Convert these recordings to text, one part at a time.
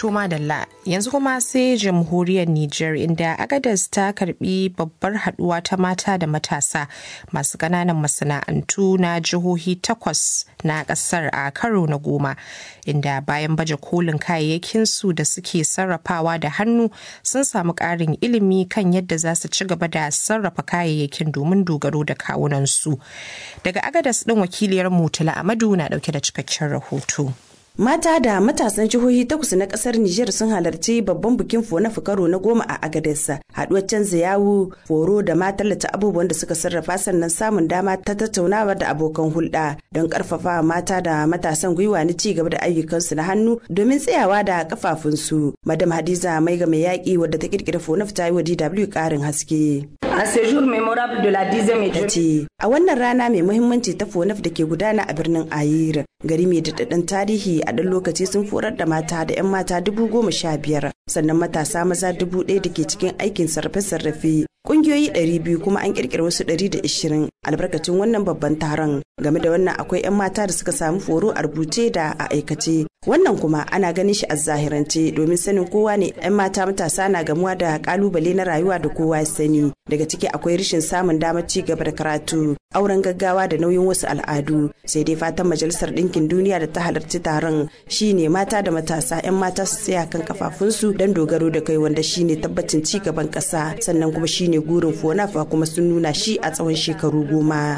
To madalla yanzu kuma sai jamhuriyar Nijar inda Agadas ta karbi babbar haduwa ta mata da matasa masu ƙananan masana'antu na jihohi takwas na ƙasar a karo na goma inda bayan baje kolin kayayyakinsu da suke sarrafawa da hannu sun samu ƙarin ilimi kan yadda za su ci gaba da sarrafa kayayyakin domin dogaro da kawunansu. Daga Agadas ɗin wakiliyar Mutula Amadu na ɗauke da cikakken rahoto. Mata da matasan jihohi takwas na kasar Nijar sun halarci babban bikin fona karo na goma a Agadez. Haduwar canza yawu, foro da ma tallata abubuwan da suka sarrafa sannan samun dama ta tattaunawa da abokan hulɗa don karfafa mata da matasan gwiwa na ci gaba da ayyukansu na hannu domin tsayawa da kafafunsu. Madam Hadiza mai ga mai yaƙi wadda ta kirkira fona ta yi wa DW ƙarin haske. A séjour mémorable de la dixième ce a wannan rana mai muhimmanci ta fonaf da ke gudana a birnin Ayir gari mai daɗaɗɗen tarihi a ɗan lokaci sun forar da mata da 'yan mata dubu goma sha biyar sannan matasa maza dubu ɗaya da ke cikin aikin sarrafe-sarrafe Ƙungiyoyi ɗari biyu kuma an ƙirƙira wasu ɗari da ishirin albarkacin wannan babban taron game da wannan akwai 'yan mata da suka samu foro a rubuce da a aikace wannan kuma ana ganin shi a zahirance domin sanin kowa ne 'yan mata matasa na gamuwa da kalubale na rayuwa da kowa ya sani daga ciki akwai rashin samun damar ci gaba da karatu auren gaggawa da nauyin wasu al'adu sai dai fatan majalisar ɗinkin duniya da ta halarci taron shine mata da matasa 'yan mata su tsaya kan kafafunsu don dogaro da kai wanda shine tabbacin ci gaban ƙasa sannan kuma shine gurin fonafa kuma sun nuna shi a tsawon shekaru goma.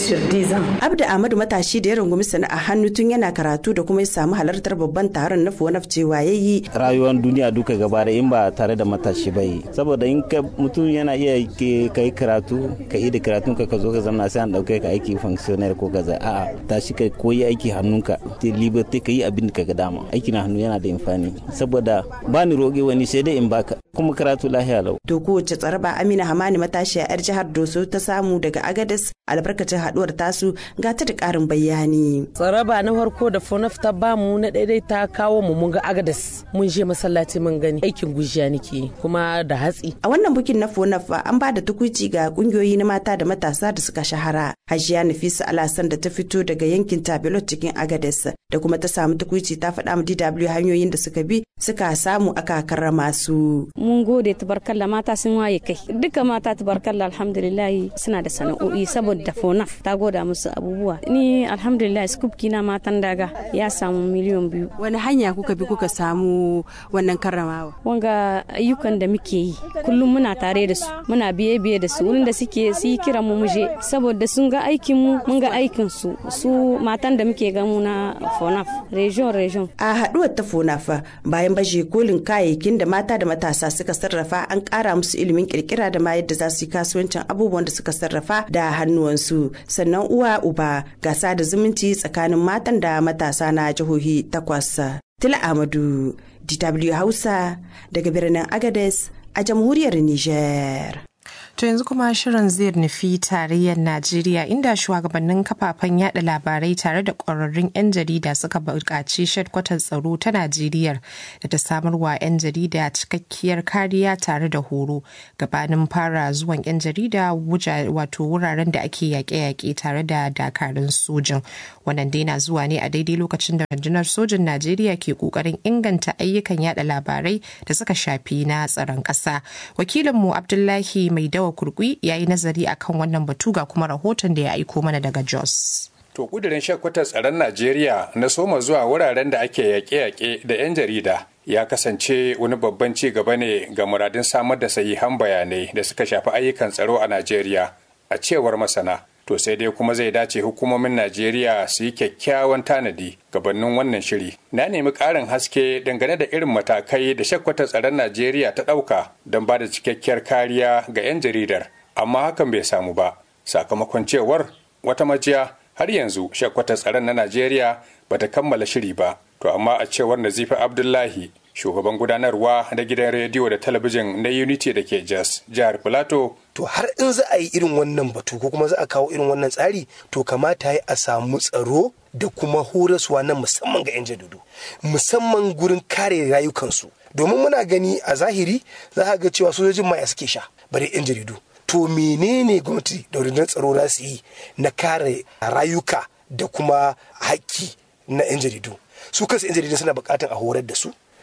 Abda Ahmadu matashi da ya rungumi sana'a hannu tun yana karatu da kuma ya samu halartar babban taron na fonaf cewa ya yi. Rayuwar duniya duka gaba da in ba tare da matashi ba yi. Saboda in ka mutum yana iya ka yi karatu ka yi da karatun ka ka zo ka zama sai an ɗauke ka aiki functionnaire ko kaza a'a tashi ka koyi aiki hannunka te liberty ka yi abin da ka ga dama aiki na hannu yana da amfani saboda ba ni roge wani sai dai in baka kuma karatu lahiya lau. To kowace tsaraba Amina Hamani matashiya 'yar jihar Doso ta samu daga Agadez albarkacin haduwar tasu ga ta da karin bayani. Tsaraba na farko da Fonaf ta bamu na daidai ta kawo mu mun ga Agadez mun je masallaci mun gani aikin gujiya nake kuma da hatsi. A wannan bukin na Fonaf an ba da tukuci ga kungiyoyi na mata da matasa da suka shahara. Hajiya Nafisa Alasan da ta fito daga yankin Tabelot cikin Agadez da kuma ta samu tukuci ta faɗa mu DW hanyoyin da suka bi suka samu aka karrama su. Mun gode tabarkalla mata sun waye kai. Duka mata tabarkalla alhamdulillah suna da sana'o'i saboda fonaf ta goda musu abubuwa. Ni alhamdulillah scoop kina matan daga ya samu miliyan biyu. Wani hanya kuka bi kuka samu wannan karramawa? Wanga ayyukan da muke yi kullum muna tare da su muna biye biye da su wurin da suke su yi kiran mu muje saboda sun ga aikin mu mun ga aikin su su matan da muke gamu na fonaf region region. A haduwar ta fonafa bayan baje kolin kayayyakin da mata da matasa suka sarrafa an kara musu ilimin kirkira da ma yadda za su yi kasuwancin abubuwan da suka sarrafa da hannuwansu sannan uwa uba gasa da zumunci tsakanin matan da matasa na jihohi takwas. Tila Amadu, DW Hausa daga birnin Agades a jamhuriyar Niger. To yanzu kuma shirin zai nufi tarayyar Najeriya inda shugabannin kafafen yada labarai tare da ƙwararrun 'yan jarida suka buƙaci shadkwatar tsaro ta Najeriya da ta samar wa 'yan jarida cikakkiyar kariya tare da horo gabanin fara zuwan 'yan jarida wato wuraren da ake yaƙe-yaƙe tare da dakarun sojin. Wannan dai na zuwa ne a daidai lokacin da rundunar sojin Najeriya ke ƙoƙarin inganta ayyukan yada labarai da suka shafi na tsaron ƙasa. Wakilinmu Abdullahi Mai dawa kurkui ya yi nazari akan wannan batu ga kuma rahoton da ya aiko mana daga jos to kudirin shakwatar tsaron najeriya na soma zuwa wuraren da ake yaƙe-yaƙe da 'yan jarida ya kasance wani babban ci gaba ne ga muradin samar da sahihan bayanai da suka shafi ayyukan tsaro a najeriya a cewar masana to sai dai kuma zai dace hukumomin najeriya su yi kyakkyawan tanadi gabanin wannan shiri na nemi ƙarin haske dangane da irin matakai da shakkwatar tsaron najeriya ta ɗauka don ba da cikakkiyar kariya ga 'yan jaridar amma hakan bai samu ba sakamakon cewar wata majiya har yanzu shakkwatar tsaron na najeriya bata kammala shiri ba to amma a cewar nazifa abdullahi shugaban gudanarwa na gidan rediyo da talabijin na unity da ke jos jihar filato to har in za a yi irin wannan batu ko kuma za a kawo irin wannan tsari to kamata ya a samu tsaro da kuma horaswa na musamman ga 'yan jaridu musamman gurin kare rayukansu domin muna gani a zahiri za ga cewa sojojin maya suke sha bare 'yan jaridu to menene gwamnati da rundunar tsaro za su yi na kare rayuka da kuma haƙƙi na 'yan jaridu su kansu 'yan jaridu suna buƙatar a horar da su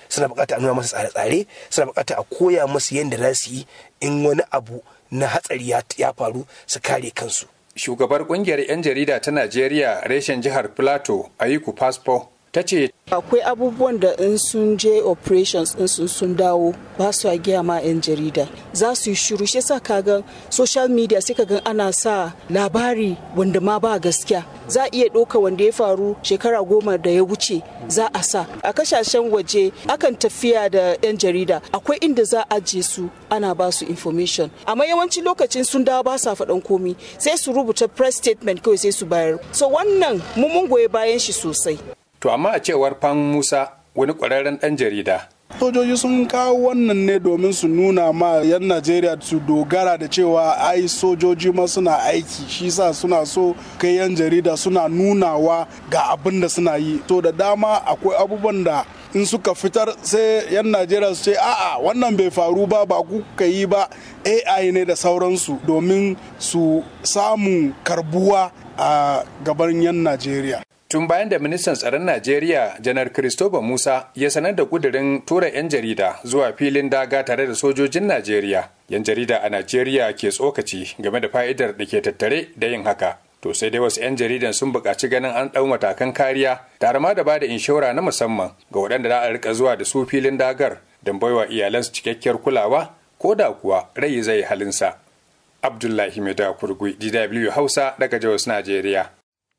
suna bukata a nuna masa tsare-tsare suna bukata a koya musu yadda za su yi in wani abu na hatsari ya faru su kare kansu shugabar kungiyar 'yan jarida ta najeriya reshen jihar plateau ayiku paspo ta ce akwai abubuwan da in sun je operations in sun sun dawo ba su giya ma 'yan jarida za su yi shiru shi sa kaga social media sai kaga ana sa labari wanda ma ba gaskiya za a iya ɗauka wanda ya faru shekara goma da ya wuce za a sa a kasashen waje akan tafiya da 'yan jarida akwai inda za a ajiye su ana ba su information amma yawancin lokacin sun dawo ba sa faɗan komi sai su rubuta press statement kawai sai su bayar so wannan mun goyi bayan shi sosai To amma a cewar Fan Musa wani ƙwararren ɗan jarida. Sojoji sun kawo wannan ne domin su nuna ma 'yan Najeriya su dogara da cewa ai sojoji ma suna aiki shi sa suna so kai 'yan jarida suna nunawa ga abin da suna yi. To da dama akwai abubuwan da in suka fitar sai 'yan Najeriya su ce a'a wannan bai faru ba ba kuka yi ba AI ne da sauransu domin su samu karbuwa a gaban 'yan Najeriya. Tun bayan da ministan tsaron Najeriya janar Christopher Musa ya sanar da kudirin tura 'yan jarida zuwa filin daga tare da sojojin Najeriya. 'Yan jarida a Najeriya ke tsokaci game da fa'idar da ke tattare da yin haka. To sai dai wasu 'yan jaridan sun buƙaci ganin an ɗau matakan kariya tare ma da ba da inshora na musamman ga waɗanda za a rika zuwa da su filin dagar don baiwa iyalansu cikakkiyar kulawa ko da kuwa rai zai halinsa. Abdullahi Maida Kurgui, DW Hausa daga Jos, Najeriya.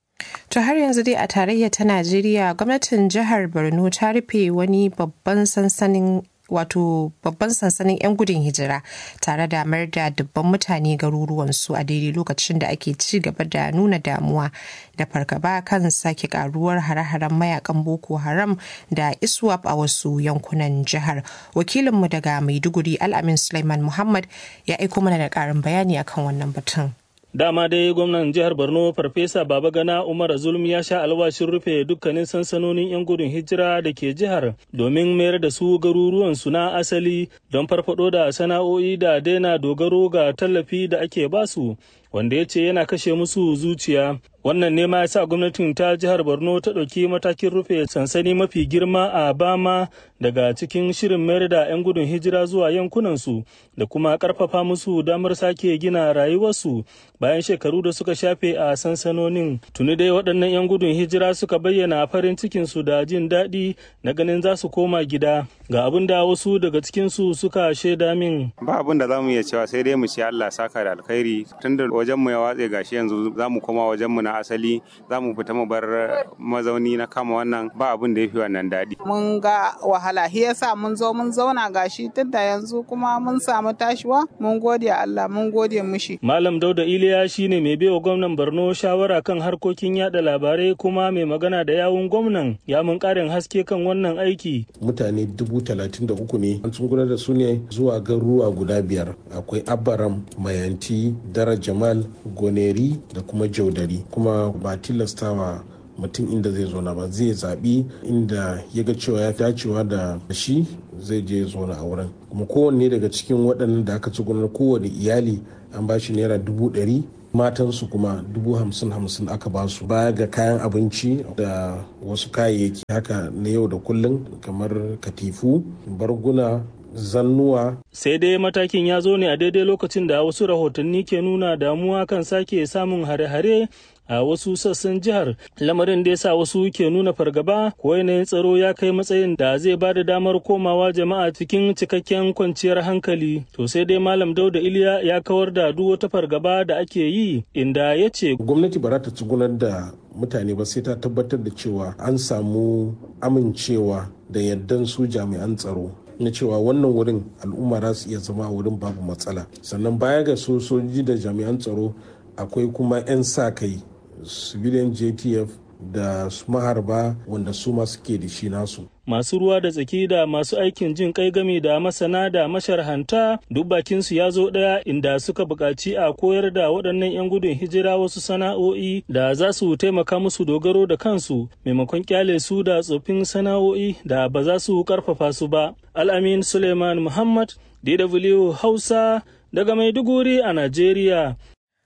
To har yanzu dai a tarayya ta Najeriya gwamnatin jihar Borno ta rufe wani babban sansanin wato babban sansanin 'yan gudun hijira tare da mayar da dubban mutane garuruwansu a daidai lokacin da ake ci gaba da nuna damuwa da fargaba kan sake karuwar hare-haren mayakan boko haram da iswap a wasu yankunan jihar wakilinmu daga maiduguri al'amin suleiman muhammad ya aiko mana da karin bayani akan wannan batun Dama dai gwamnan jihar Borno Farfesa Babagana Umar Zulum ya sha alwashin rufe dukkanin sansanonin 'yan gudun hijira da ke jihar domin mayar da su garuruwansu na asali don farfado da sana'o'i da daina dogaro ga tallafi da ake basu wanda ya ce yana kashe musu zuciya. Wannan ne ma ya sa gwamnatin ta jihar Borno ta ɗauki matakin rufe sansani mafi girma a Bama daga cikin shirin mayar da 'yan gudun hijira zuwa yankunansu da kuma ƙarfafa musu damar sake gina rayuwarsu bayan shekaru da suka shafe a sansanonin. Tuni dai waɗannan 'yan gudun hijira suka bayyana farin cikinsu da jin daɗi na ganin za su koma gida. Ga abin da wasu daga cikinsu suka shaida min. Ba abin da za mu iya cewa sai dai mu ce Allah saka da alkhairi tunda wajenmu ya watse gashi yanzu za mu koma wajenmu na asali za mu fita mu bar mazauni na kama wannan ba abin da ya fi wannan daɗi. Mun ga wahala shi yasa mun zo mun zauna gashi tunda yanzu kuma mun samu tashiwa mun gode Allah mun gode mushi. Malam Dauda Iliya shine mai baiwa gwamnan Borno shawara kan harkokin yada labarai kuma mai magana da yawun gwamnan ya mun karin haske kan wannan aiki. Mutane dubu talatin da uku ne an gudanar da su ne zuwa garuruwa guda biyar akwai Abaram, Mayanti, Dara Jamal, Goneri da kuma Jaudari kuma ba tilastawa mutum inda zai zo na ba zai zaɓi inda ya ga cewa ya dacewa da shi zai je zauna a wurin kuma kowanne daga cikin waɗannan da aka ci gudanar kowane iyali an ba shi naira dubu ɗari matansu kuma dubu hamsin hamsin aka ba su baya ga kayan abinci da wasu kayayyaki haka na yau da kullum kamar katifu barguna zannuwa. Sai dai matakin ya zo ne a daidai lokacin da wasu rahotanni ke nuna damuwa kan sake samun hare-hare a wasu sassan jihar lamarin da ya sa wasu ke nuna fargaba ko yanayin tsaro ya kai matsayin da zai ba da damar komawa jama'a cikin cikakken kwanciyar hankali to sai dai malam dauda iliya ya kawar da duk wata fargaba da ake yi inda ya ce gwamnati ba za ta tsugunar da mutane ba sai ta tabbatar da cewa an samu amincewa da yardan su jami'an tsaro na cewa wannan wurin al'umma za su iya zama a wurin babu matsala sannan baya ga sojoji da jami'an tsaro akwai kuma 'yan sa kai civilian jtf da su maharba wanda su ma suke da shi nasu masu ruwa da tsaki da masu aikin jin kai game da masana da masharhanta duk bakinsu ya zo ɗaya inda suka buƙaci a koyar da waɗannan 'yan gudun hijira wasu sana'o'i da za su taimaka musu dogaro da kansu maimakon kyale su da tsofin sana'o'i da ba za su ƙarfafa su ba al'amin suleiman muhammad dw hausa daga maiduguri a najeriya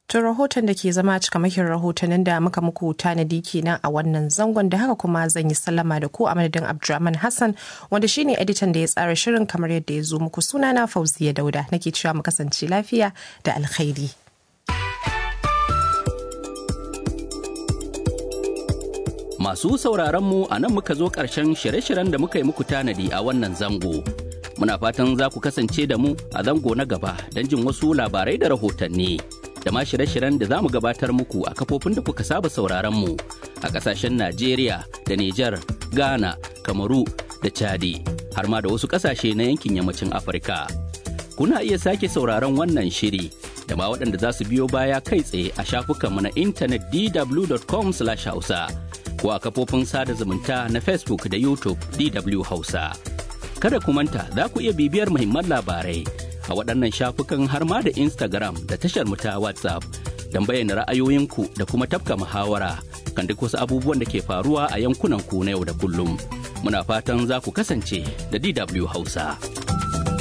To rahoton da ke zama cikamakin rahotannin da muka muku tanadi kenan a wannan zangon da haka kuma zan yi sallama da ku a madadin Abdulrahman Hassan wanda shine editan da ya tsara shirin kamar yadda ya zo muku sunana Fauziya Dauda nake cewa mu kasance lafiya da alkhairi. Masu sauraron mu a nan muka zo ƙarshen shirye-shiryen da muka yi muku tanadi a wannan zango. Muna fatan za ku kasance da mu a zango na gaba don jin wasu labarai da rahotanni. Da ma shirye-shiryen da za mu gabatar muku a kafofin da kuka saba sauraron mu a ƙasashen Najeriya da Nijar, Ghana, Kamaru da Chadi, har ma da wasu ƙasashe na yankin yammacin Afirka. Kuna iya sake sauraron wannan shiri da ma waɗanda za su biyo baya kai tsaye a shafukanmu na intanet dw.com/hausa. ko a kafofin sada zumunta na Facebook da YouTube DW Hausa. Kada ku manta za ku iya bibiyar muhimman labarai a waɗannan shafukan har ma da Instagram da tashar mu ta WhatsApp don bayyana ra'ayoyinku da kuma tafka muhawara kan duk wasu abubuwan da ke faruwa a yankunan ku na yau da kullum. Muna fatan za ku kasance da DW Hausa.